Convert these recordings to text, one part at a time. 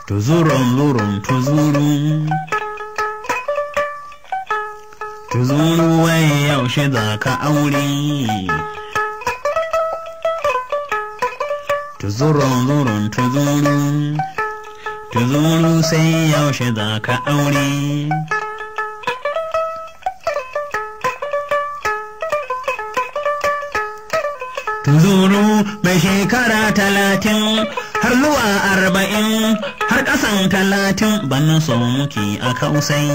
tuzurun zurun tuzuru tuzuru wai yaushe za ka aure tuzurun zurun tuzuru tuzuru sai yaushe za ka aure tuzuru mai shekara talatin har zuwa arba'in har ƙasan talatin bana so muke a kausai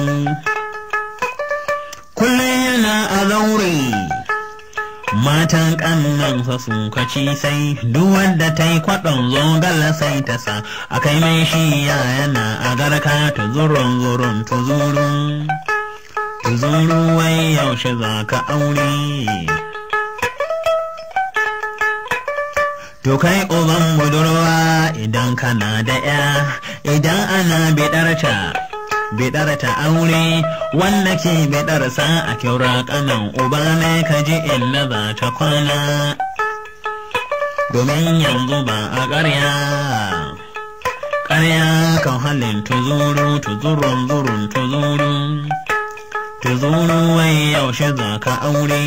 kullum yana a zaure matan ƙannansa sun kaci sai duk wanda ta yi kwaɗon zogala sai ta sa a kai mai shi ya yana a garka tuzurun zurun tuzurun tuzuru wai yaushe za ka aure To kai uban budurwa idan kana da ya idan ana bidarta bidarta aure wanda ke bidarsa a kyaura kanan uba ne ka ji illa za ta kwana domin yanzu ba a ƙarya ƙarya kan halin tuzuru tuzurun zurun tuzuru tuzuru wai yaushe za ka aure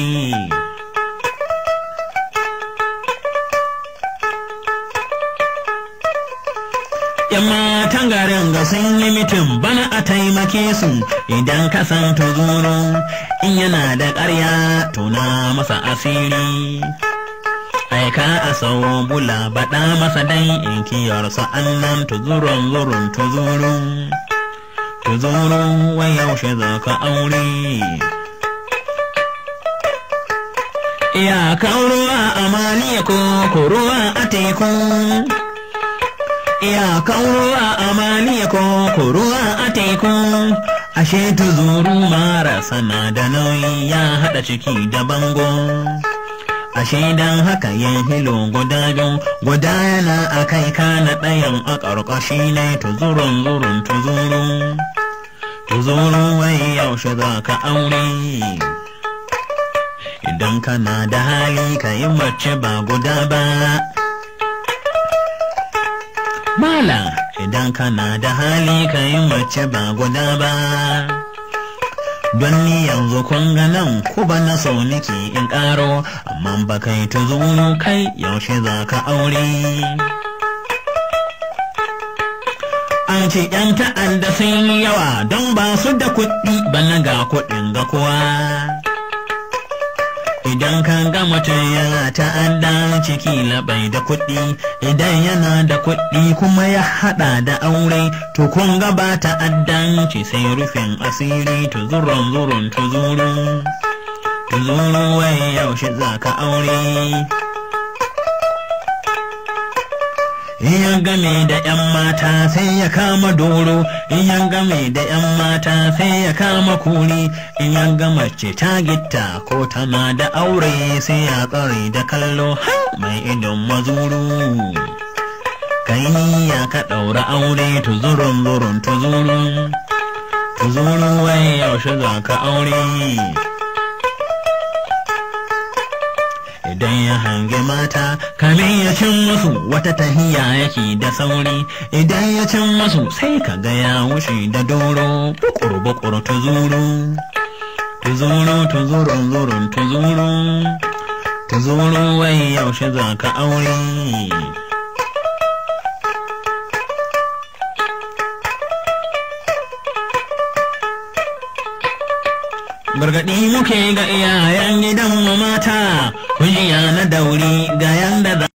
‘Yan matan garin ga sun yi mitin bana a taimake su idan ka san tuzuru in yana da ƙarya tuna masa asiri. Aika a sau bula baɗa masa dan in kiyarsa annan tuzurun zurun tuzuru. Tuzuru wai yaushe za ka aure. Iyakan ruwa a maliya ko ruwa a teku. iyakan ruwa a maliya ko ruwa a teku ashe tuzuru mara sana da nauyi ya haɗa ciki da bango ashe dan haka yin hilo guda biyu guda yana a kai kana ɗayan a ƙarƙashi ne tuzurun zurun tuzuru tuzuru wai yaushe za ka aure idan kana da hali ka yi mace ba guda ba Malam idan kana da hali ka yi mace ba guda ba. Don ni yanzu kun ga nan ku ba na so nake in ƙaro, amma ba kai tuzuru kai yaushe za ka aure. An ce ‘yan ta'adda sun yi yawa don ba su da kuɗi bana ga kuɗin ga kowa. Idan ka ga mutum yana ta'adda ciki labai da kuɗi, idan yana da kuɗi kuma ya haɗa da aure, to kun ga ba ta'addanci sai rufin asiri tuzurun zurun tuzuru. Tuzuru wai yaushe za ka aure. in ya game da ‘yan mata sai ya kama doro in ya game da ‘yan mata sai ya kama kuri in ya ga mace ta gitta ko tana da aure sai ya tsare da kallo har mai idon mazuru kai ya ka ɗaura aure tuzurun zurun tuzuru tuzuru wai yaushe za ka aure idan ya hange mata kamin ya cin musu wata tahiya yake da sauri idan ya cin musu sai ka ga ya wuce da doro bukur bukur tuzuru tuzuru tuzurun zurun tuzuru tuzuru wai yaushe za ka aure gargaɗi muke ga iyayen gidan mata kujiya na dauri ga yanda